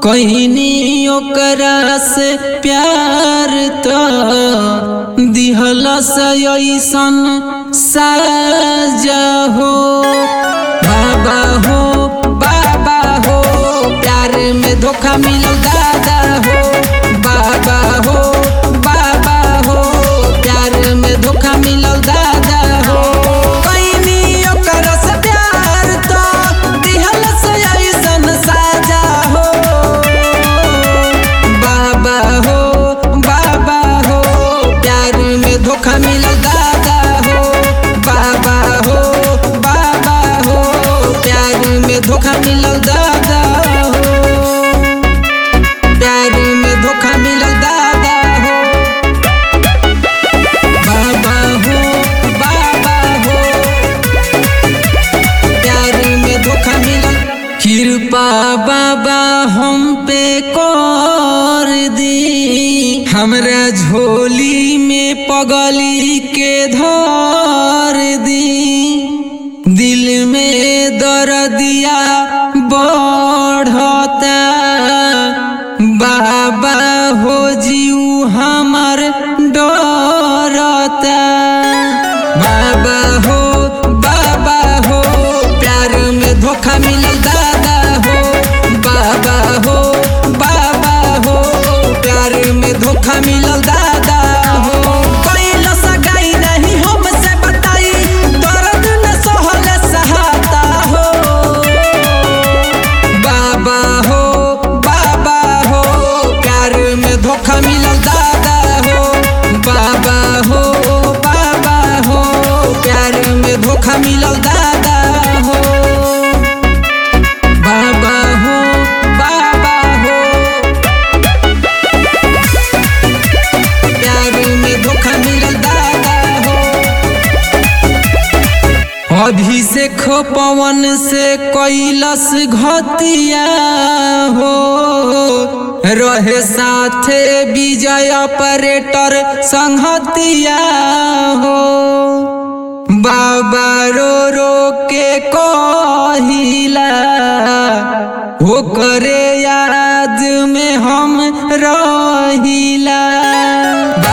कहनी ओकरा से प्यार तो दिहलस ऐसन साजा हो बाबा हो बाबा हो प्यार में धोखा मिलल दादा हो बाबा हो बाबा हो प्यार में धोखा मिलल दादा हो कहनी ओकरा से प्यार तो दिहलस ऐसन साजा हो बाबा हो बाबा हो प्यार में धोखा मिलल दादा हो बाबा हो बाबा हो प्यार में धोखा मिलल दादा हो प्यार में धोखा मिलल दादा हो बाबा हो बाबा हो प्यार में धोखा मिलल कृपा बाबा हम पे कर दी हमरा झोली में पगली के धर दी दिल में दर्दिया बढ़ता बाबा हो जीव हमर डरता बाबा हो बाबा हो प्यार में धोखा मिलल दादा हो बाबा हो बाबा हो प्यार में धोखा मिलल दादा हो कैला सगाई नहीं हमसे बताई दर्द न सहल सहाता हो बाबा हो बाबा हो प्यार में धोखा मिलल दादा हो बाबा हो बाबा हो प्यार में धोखा मिलल दादा हो बाबा हो बाबा हो प्यार में धोखा मिलल दादा हो अभिषेक पवन से कैलस घतिया हो रहे साथे विजय ऑपरेटर संहतिया हो बाबा रो रो के कहिला हो करे याद में हम रहिला